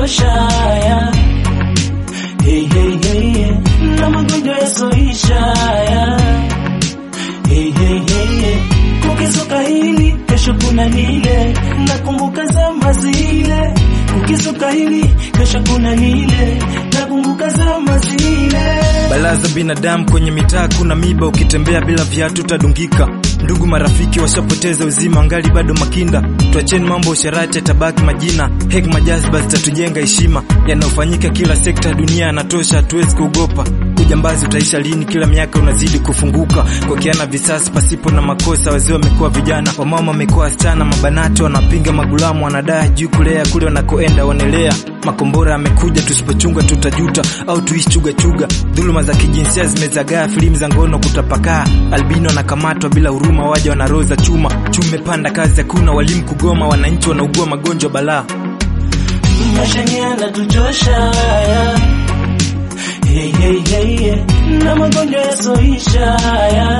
yanatuchosha ya hey, hey, hey, hey. na magonjwa yasoisha ya hey, hey, hey, hey. kukizuka hili kesho kuna lile nakumbuka zama zile kukizuka hili kesho kuna lile nakumbuka zama zile Balaza binadamu kwenye mitaa, kuna miba, ukitembea bila viatu utadungika. Ndugu marafiki washapoteza uzima, angali bado makinda. Tuacheni mambo usherati, yatabaki majina. Hekima jazba zitatujenga heshima. Yanayofanyika kila sekta ya dunia yanatosha, hatuwezi kuogopa. Ujambazi utaisha lini? Kila miaka unazidi kufunguka, kuokeana visasi pasipo na makosa. Wazee wamekuwa vijana, wamama wamekuwa wasichana, mabanati wanapinga magulamu, wanadai juu kulea kule wanakoenda wanelea. Makombora yamekuja, tusipochunga tutajuta, au tuishi chuga chuga. Dhuluma za kijinsia zimezagaa, filamu za ngono kutapakaa, albino wanakamatwa bila huruma, waja wana roho za chuma. Chume panda, kazi hakuna, walimu kugoma, wananchi wanaugua magonjwa balaa. maisha yanatuchosha ya hey, hey, hey, hey. na magonjwa yasoisha ya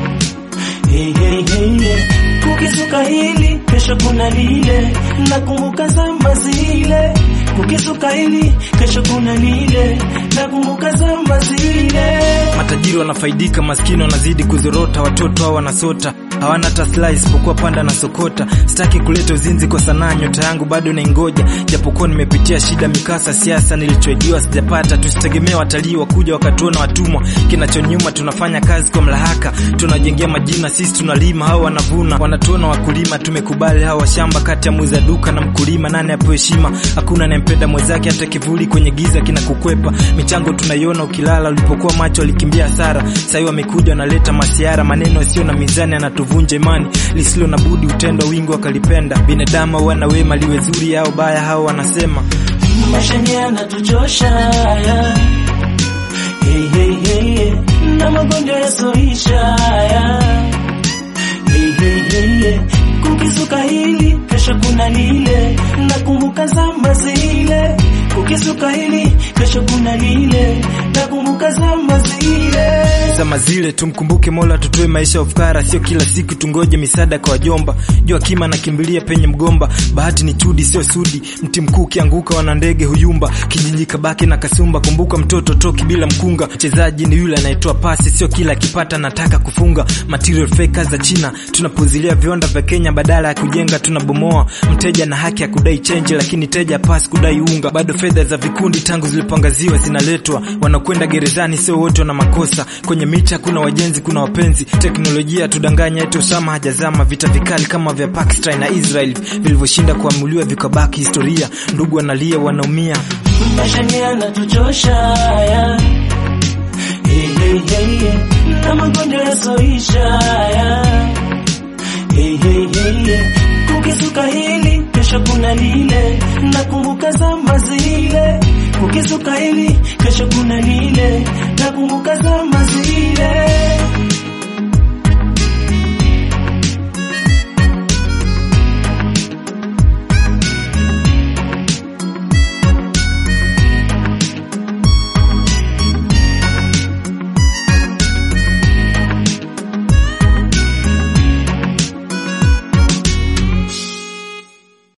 hey, hey, hey, hey. kukizuka hili kesho kuna lile nakumbuka zama zile kukizuka hili kesho kuna lile nakumbuka zama zile Matajiri wanafaidika, maskini wanazidi kuzorota, watoto hao wanasota hawana hata slice isipokuwa panda na sokota. Sitaki kuleta uzinzi kwa sanaa, nyota yangu bado naingoja, japokuwa nimepitia shida, mikasa, siasa, nilichoijiwa sijapata. Tusitegemee watalii wakuja wakatuona watumwa, kinachonyuma tunafanya kazi kwa mlahaka, tunajengea majina, sisi tunalima, hao wanavuna, wanatuona wakulima. Tumekubali hao washamba, kati ya muuza duka na mkulima, nani apewe heshima? Hakuna anayempenda mwenzake, hata kivuli kwenye giza kinakukwepa. Michango tunaiona ukilala, ulipokuwa macho walikimbia hasara, sahii wamekuja wanaleta masiara, maneno yasiyo na mizani yanatuvunja imani, lisilo na budi utendwa, wingi wakalipenda. Binadamu wana wema, liwe zuri au baya, hao wanasema maisha yanatuchosha ya hey, hey, hey, hey. na magonjwa yasoisha ya hey, hey, hey, hey. kukizuka hili kesho kuna lile nakumbuka zama zile kukizuka hili kesho kuna lile nakumbuka zama zile zama zile tumkumbuke Mola, tutoe maisha ya ufukara, sio kila siku tungoje misaada kwa wajomba. Jua kima nakimbilia penye mgomba, bahati ni chudi sio sudi. Mti mkuu ukianguka, wana ndege huyumba, kijiji kabaki na kasumba. Kumbuka mtoto toki bila mkunga, mchezaji ni yule anayetoa pasi, sio kila akipata nataka kufunga. Material fakers za China tunapuzilia viwanda vya Kenya, badala ya kujenga tunabomoa. Mteja na haki ya kudai change, lakini teja pasi kudai unga. Bado fedha za vikundi tangu zilipoangaziwa zinaletwa, wanakwenda gerezani, sio wote wana makosa kwenye micha kuna wajenzi, kuna wapenzi. Teknolojia tudanganya, eti Osama hajazama. Vita vikali kama vya Pakistan na Israel vilivyoshinda kuamuliwa vikabaki historia. Ndugu wanalia, wanaumia. maisha yanatuchosha ya hey, hey, hey, hey. na magonjwa yasoisha ya hey, hey, hey, hey. kukizuka hili kesho kuna lile nakumbuka zama zile kukizuka hili kesho kuna lile nakumbuka zama zile